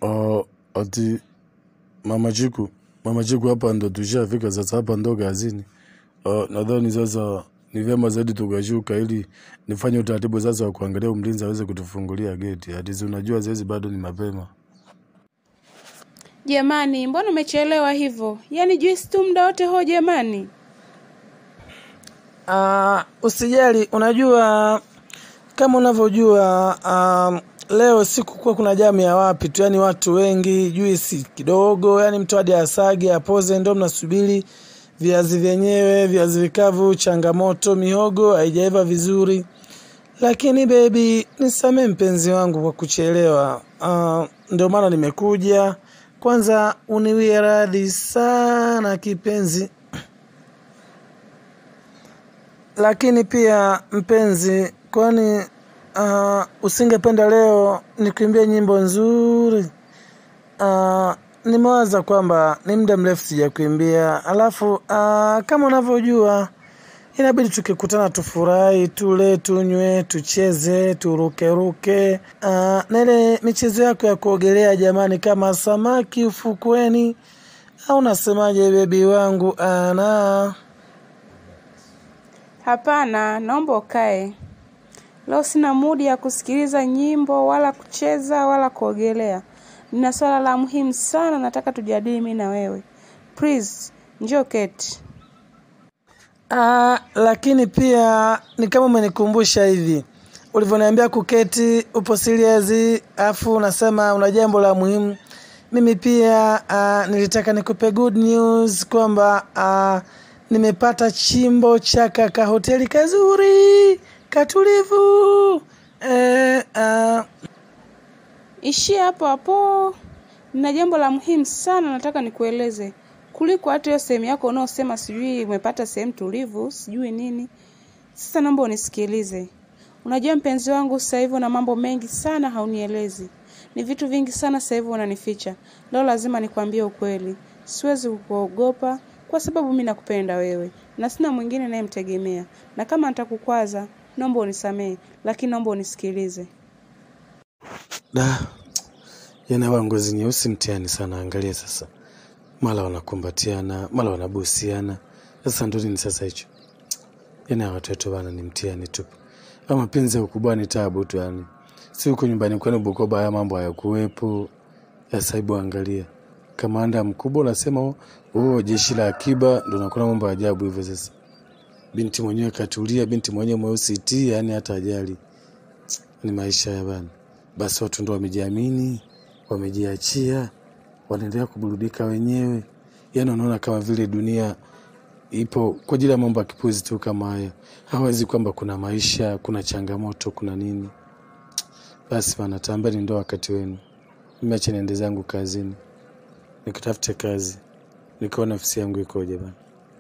Uh, ati mama Chiku, mama Chiku, hapa ndo tushafika sasa, hapa ndo kazini. Uh, nadhani sasa ni vyema zaidi tukashuka ili nifanye utaratibu sasa wa kuangalia mlinzi aweze kutufungulia geti. Ati si unajua saizi bado ni mapema. Jamani, mbona umechelewa hivyo? Yaani juisi tu muda wote ho jamani. Uh, usijali, unajua kama unavyojua um, leo siku kuwa kuna jamu ya wapi tu, yani watu wengi, juisi kidogo, yani mtu hadi asage apoze, ndo mnasubiri viazi vyenyewe, viazi vikavu, changamoto, mihogo haijaiva vizuri. Lakini bebi, nisamee mpenzi wangu kwa kuchelewa. Uh, ndio maana nimekuja. Kwanza uniwie radhi sana kipenzi, lakini pia mpenzi, kwani uh, usingependa leo nikuimbie nyimbo nzuri? Uh, nimewaza kwamba ni muda mrefu sijakuimbia, alafu uh, kama unavyojua inabidi tukikutana tufurahi, tule, tunywe, tucheze, turukeruke. Uh, na ile michezo yako ya kuogelea jamani, kama samaki ufukweni, au unasemaje bebi wangu? Ana Hapana, naomba ukae. Leo sina mudi ya kusikiliza nyimbo wala kucheza wala kuogelea. Nina swala la muhimu sana nataka tujadili mimi na wewe. Please, njoo keti. Ah, lakini pia ni kama umenikumbusha hivi ulivyoniambia kuketi, upo serious, afu unasema una jambo la muhimu. Mimi pia ah, nilitaka nikupe good news kwamba ah, nimepata chimbo cha kaka hoteli kazuri katulivu. Eh, ah, Ishia hapo hapo. Nina jambo la muhimu sana nataka nikueleze. Kuliko hata hiyo sehemu yako unaosema sijui umepata sehemu tulivu, sijui nini. Sasa naomba unisikilize. Unajua mpenzi wangu sasa hivi una mambo mengi sana haunielezi. Ni vitu vingi sana sasa hivi unanificha. Leo lazima nikwambie ukweli. Siwezi kukuogopa kwa sababu mimi nakupenda wewe na sina mwingine nayemtegemea. Na kama nitakukwaza, naomba unisamehe, lakini naomba unisikilize. Da, yana wa ngozi nyeusi mtihani sana. Angalia sasa, mara wanakumbatiana, mara wanabusiana. Sasa ndo nini sasa hicho? Yani hawa watoto bana ni mtihani tu. Ama mapenzi ya ukubwa ni tabu tu yani. Si huko nyumbani kwenu Bukoba haya mambo hayakuwepo. Sasa hebu angalia. Kamanda mkubwa unasema oh, oh, jeshi la akiba ndo nakuna mambo ya ajabu hivyo sasa. Binti mwenyewe katulia, binti mwenyewe mweusi ti, yani hata ajali. Ni maisha ya bana. Basi watu ndo wamejiamini, wamejiachia, wanaendelea kuburudika wenyewe. Yani wanaona kama vile dunia ipo kwa ajili ya mambo ya kipuzi tu kama haya. Hawezi kwamba kuna maisha, kuna changamoto, kuna nini. Basi bana, tambeni ndo wakati wenu. Mimi acha niende zangu kazini, nikutafute kazi, nikaona ofisi yangu ikoje bana.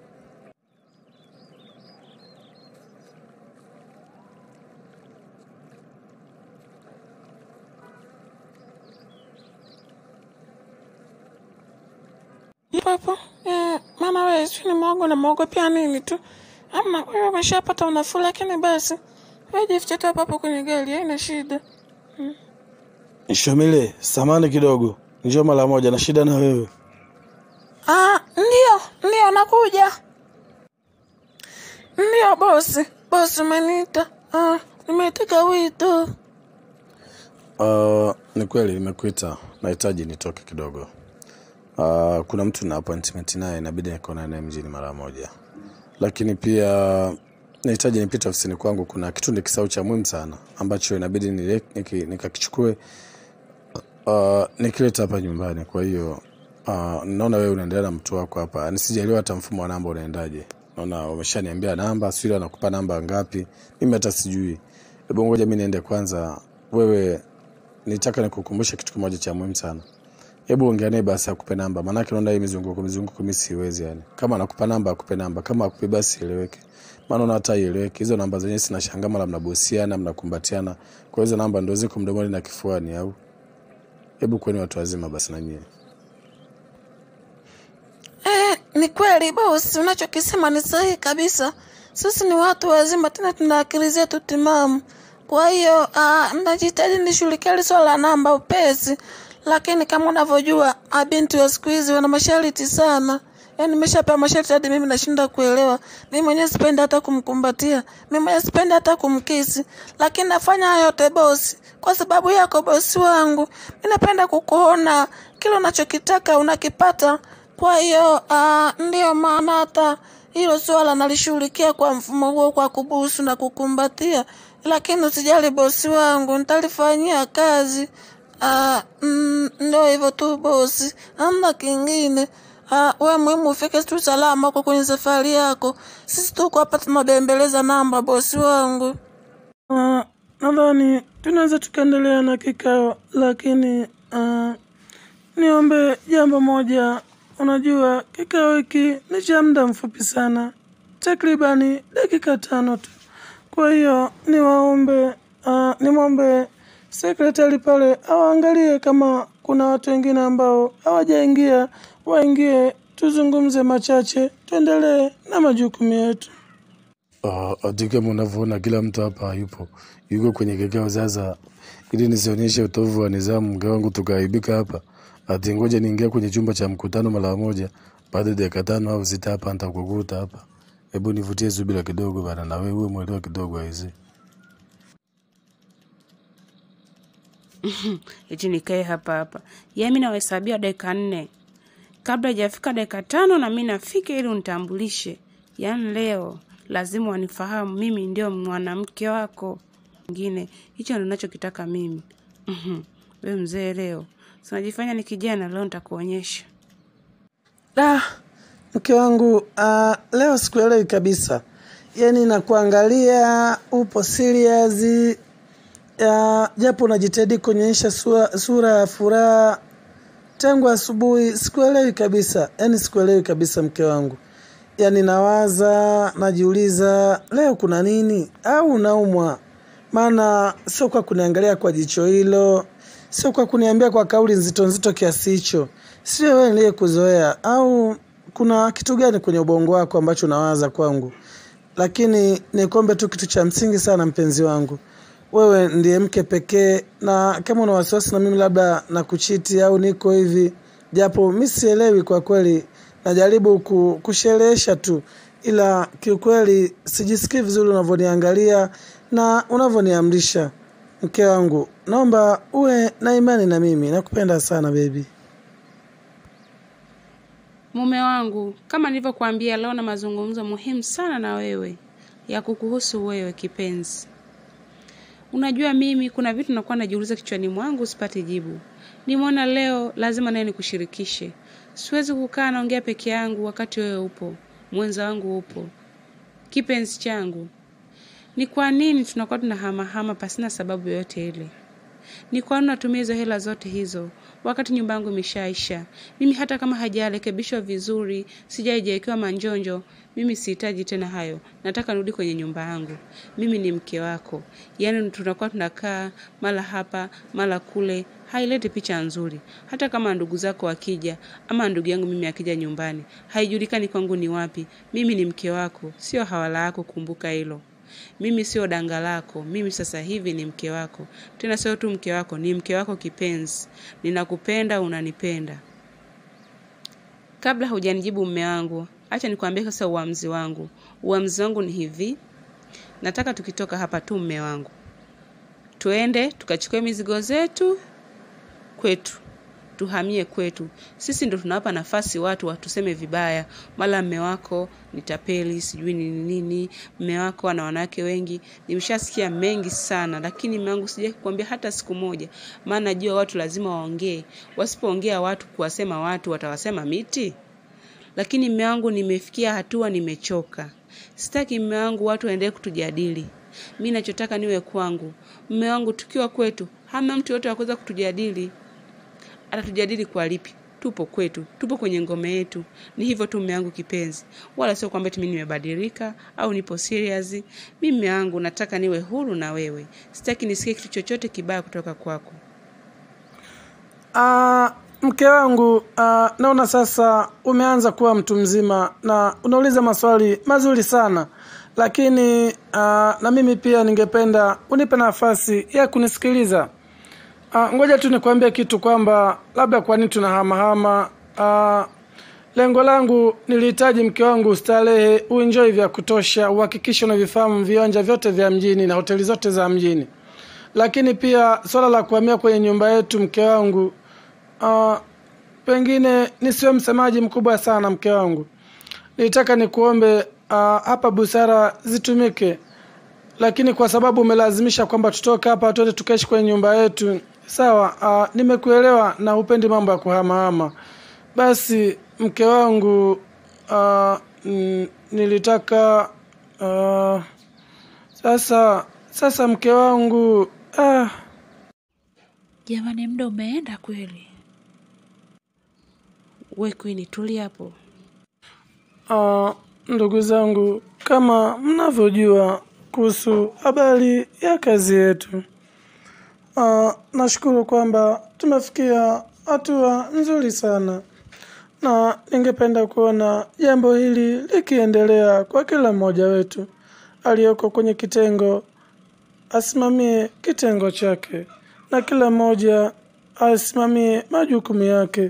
Papo, eh, mama wewe si ni mwogo na mwogo pia nini tu. Ama wewe umeshapata unafuu lakini basi. Wewe jifiche tu hapo kwenye gari, haina shida. Shomile, samani kidogo, njoo mara moja, na shida na wewe. Ah, ndio, ndio nakuja. Ndio bosi, bosi umeniita. Ah, nimeteka wito. Uh, ni kweli nimekuita, nahitaji nitoke kidogo. Uh, kuna mtu na appointment naye, inabidi nikaona naye mjini mara moja, lakini pia nahitaji nipite ofisini kwangu. Kuna kitu ni kisau cha muhimu sana ambacho inabidi nile- niki- nikakichukue uh, nikileta hapa nyumbani. Kwa hiyo uh, naona wewe unaendelea na mtu wako hapa, nisijaliwa hata mfumo wa namba unaendaje. Naona umeshaniambia namba, sio anakupa namba ngapi, mimi hata sijui. Hebu ngoja mimi niende kwanza. Wewe nitaka nikukumbushe kitu kimoja cha muhimu sana. Hebu ongea naye basi akupe namba, maanake naona hii mizunguko mizunguko mimi siwezi yani. Kama anakupa namba akupe namba, kama akupe basi ieleweke. Maana naona hata ieleweke. Hizo namba zenyewe sinashangaa mara mnabusiana, mnakumbatiana. Kwa hizo namba ndio ziko mdomoni na kifuani au? Hebu kweni watu wazima basi na nyie. Eh, ni kweli bosi, unachokisema ni sahihi kabisa. Sisi ni watu wazima, tena tuna akili zetu timamu. Kwa hiyo ah, najitahidi nishughulikia hili swala la namba upesi, lakini kama unavyojua mabinti wa siku hizi wana masharti sana. Yaani nimeshapewa masharti hadi mimi nashinda kuelewa. Mimi mwenyewe sipendi hata kumkumbatia, mimi mwenyewe sipendi hata kumkisi, lakini nafanya hayo yote bosi, kwa sababu yako bosi wangu. Mimi napenda kukuona kile unachokitaka unakipata. Kwa hiyo uh, ndiyo maana hata hilo swala nalishughulikia kwa mfumo huo, kwa kubusu na kukumbatia. Lakini usijali bosi wangu, nitalifanyia kazi. Ah, mm, ndio hivyo tu bosi, hamna kingine. Ah, we muhimu ufike tu salama huko kwenye safari yako. Sisi tuko hapa tunabembeleza namba bosi wangu. Ah, nadhani tunaweza tukaendelea na kikao, lakini ah, niombe jambo moja. Unajua kikao hiki ni cha muda mfupi sana, takribani dakika tano tu. Kwa hiyo niwaombe, uh, nimwombe sekretari pale awaangalie kama kuna watu wengine ambao hawajaingia, waingie, tuzungumze machache, tuendelee na majukumu yetu. Ah, ati kama unavyoona kila mtu hapa hayupo, yuko kwenye kikao. Sasa ili nisionyeshe utovu wa nidhamu, mke wangu tukaaibika hapa, ati ngoja niingia kwenye chumba cha mkutano mara moja, baada ya dakika tano au sita hapa nitakukuta hapa. Hebu nivutie subira kidogo bana, na wewe uwe mwelewa kidogo aise. eti nikae hapa hapa. Yaani mimi nawahesabia dakika nne kabla hajafika dakika tano na mimi nafika ili unitambulishe. Yaani leo lazima wanifahamu mimi ndio mwanamke wako mwingine. Hicho ndio ninachokitaka mimi. Mhm. Wewe mzee leo. Sinajifanya ni kijana leo nitakuonyesha. Ah, mke wangu uh, leo sikuelewi kabisa, yaani nakuangalia upo serious uh, japo unajitahidi kuonyesha sura, sura ya furaha tangu asubuhi. Sikuelewi kabisa, yaani sikuelewi kabisa mke wangu, yaani nawaza, najiuliza leo kuna nini au unaumwa? Maana sio kwa kuniangalia kwa jicho hilo, sio kwa kuniambia kwa kauli nzito nzito kiasi hicho. Sio wewe niliyekuzoea, au kuna kitu gani kwenye ubongo wako ambacho unawaza kwangu? Lakini nikombe tu kitu cha msingi sana, mpenzi wangu, wewe ndiye mke pekee, na kama una wasiwasi na mimi labda na kuchiti au niko hivi, japo mi sielewi kwa kweli, najaribu ku, kusherehesha tu, ila kiukweli sijisikii vizuri unavyoniangalia na unavyoniamrisha. Mke wangu, naomba uwe na imani na mimi, nakupenda sana baby. Mume wangu, kama nilivyokuambia leo na mazungumzo muhimu sana na wewe ya kukuhusu wewe kipenzi. Unajua mimi kuna vitu nakuwa najiuliza kichwani mwangu sipati jibu. Nimeona leo lazima naye nikushirikishe. Siwezi kukaa naongea peke yangu wakati wewe upo, mwenza wangu upo. Kipenzi changu. Ni kwa nini tunakuwa tunahamahama pasina sababu yoyote ile? Ni kwa nini natumia hizo hela zote hizo wakati nyumba yangu imeshaisha? Mimi hata kama hajarekebishwa vizuri, sijaijewekewa manjonjo, mimi sihitaji tena hayo. Nataka nirudi kwenye nyumba yangu. Mimi ni mke wako. Yaani tunakuwa tunakaa mara hapa mara kule, haileti picha nzuri. Hata kama ndugu zako wakija ama ndugu yangu mimi akija nyumbani, haijulikani kwangu ni wapi. Mimi ni mke wako, sio hawala yako, kumbuka hilo. Mimi sio danga lako, mimi sasa hivi ni mke wako. Tena sio tu mke wako, ni mke wako kipenzi. Ninakupenda, unanipenda. Kabla hujanijibu mme wangu, acha nikwambie sasa uamuzi wangu. Uamuzi wangu ni hivi, nataka tukitoka hapa tu mme wangu, tuende tukachukue mizigo zetu kwetu, tuhamie kwetu. Sisi ndo tunawapa nafasi watu watuseme vibaya, mara mme wako ni tapeli, sijui ni nini, mme wako ana wanawake wengi. Nimeshasikia mengi sana, lakini mme wangu sijai kukwambia hata siku moja, maana najua watu lazima waongee. Wasipoongea watu, kuwasema watu watawasema miti. Lakini mme wangu, nimefikia hatua, nimechoka. Sitaki mme wangu watu waendelee kutujadili. Mi nachotaka niwe kwangu. Mme wangu, tukiwa kwetu, hamna mtu yote wa kuweza kutujadili atatujadili kwa lipi? Tupo kwetu, tupo kwenye ngome yetu. Ni hivyo tu mume wangu kipenzi, wala sio kwamba eti mimi nimebadilika au nipo serious. Mimi mume wangu, nataka niwe huru na wewe, sitaki nisikie kitu chochote kibaya kutoka kwako. Ah, mke wangu, ah, naona sasa umeanza kuwa mtu mzima na unauliza maswali mazuri sana, lakini ah, na mimi pia ningependa unipe nafasi ya kunisikiliza. Ah, ngoja tu nikwambie kitu kwamba labda kwa nini tunahamahama. Ah, lengo langu nilihitaji mke wangu ustarehe, uenjoy vya kutosha, uhakikishe unavifahamu viwanja vyote vya mjini na hoteli zote za mjini. Lakini pia swala la kuhamia kwenye nyumba yetu, mke wangu, ah, pengine nisiwe msemaji mkubwa sana, mke wangu, nilitaka nikuombe ah, hapa busara zitumike lakini kwa sababu umelazimisha kwamba tutoke hapa tuende tukaishi kwenye nyumba yetu, sawa. Uh, nimekuelewa na upendi mambo ya kuhamahama. Basi mke wangu, uh, mm, nilitaka uh, sasa sasa mke wangu ah, Jamani, muda umeenda kweli. We Queen, tulia hapo. uh, ndugu zangu, kama mnavyojua kuhusu habari ya kazi yetu uh, nashukuru kwamba tumefikia hatua nzuri sana, na ningependa kuona jambo hili likiendelea kwa kila mmoja wetu aliyoko kwenye kitengo asimamie kitengo chake na kila mmoja asimamie majukumu yake.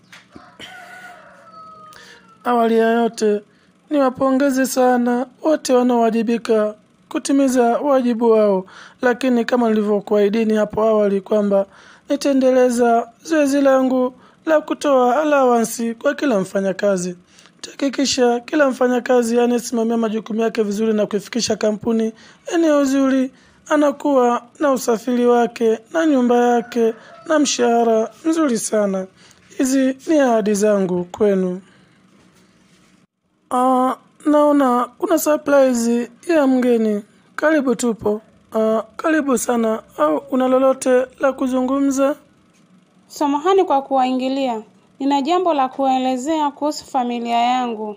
Awali ya yote niwapongeze sana wote wanaowajibika kutimiza wajibu wao, lakini kama nilivyokuahidini hapo awali kwamba nitaendeleza zoezi langu la kutoa alawansi kwa kila mfanyakazi. Tahakikisha kila mfanyakazi anayesimamia majukumu yake vizuri na kuifikisha kampuni eneo zuri, anakuwa na usafiri wake na nyumba yake na mshahara mzuri sana. Hizi ni ahadi zangu kwenu. Ah, naona kuna surprise ya mgeni. Karibu tupo. Ah, karibu sana. Au una lolote la kuzungumza? Samahani kwa kuwaingilia, nina jambo la kuwaelezea kuhusu familia yangu.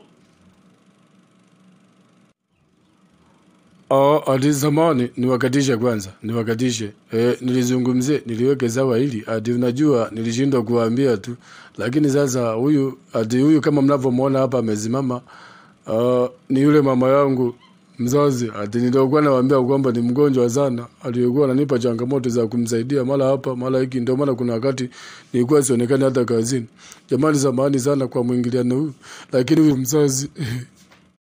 Oh, hadi zamani niwakatishe kwanza, niwakatishe. Eh, nilizungumzie, niliweke sawa hili. Hadi unajua nilishindwa kuwaambia tu. Lakini sasa huyu hadi huyu kama mnavyomwona hapa amesimama uh, ni yule mama yangu mzazi. Hadi nilikuwa nawaambia kwamba ni mgonjwa sana. Aliyekuwa ananipa changamoto za kumsaidia mara hapa, mara hiki ndio maana kuna wakati nilikuwa sionekani hata kazini. Jamani, samahani sana kwa mwingiliano huu. Lakini huyu mzazi